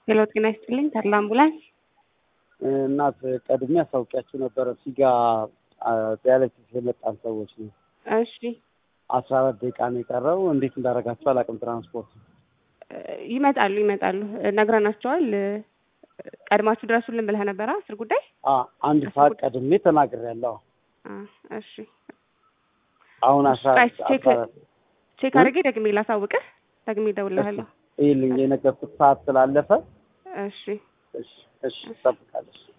ሄሎ ጤና ይስጥልኝ ተድላ አምቡላንስ እናት ቀድሜ አሳውቂያችሁ ነበረ። ሲጋ ዲያሊሲስ የመጣን ሰዎች ነው። እሺ አስራ አራት ደቂቃ ነው የቀረው። እንዴት እንዳደረጋችሁ አላውቅም። ትራንስፖርት ይመጣሉ ይመጣሉ ነግረናቸዋል። ቀድማችሁ ድረሱልን ብለህ ነበረ አስር ጉዳይ አ- አንድ ሰዓት ቀድሜ ተናግሬያለሁ። አ፣ እሺ አሁን አስራ ጋይስ ቼክ አስራ አራት ቼክ አድርጌ ደግሜ ላሳውቅህ ደግሜ እደውልልሃለሁ። ይልኝ የነገርኩት ሰዓት ስላለፈ እሺ እሺ እሺ እጠብቃለሁ።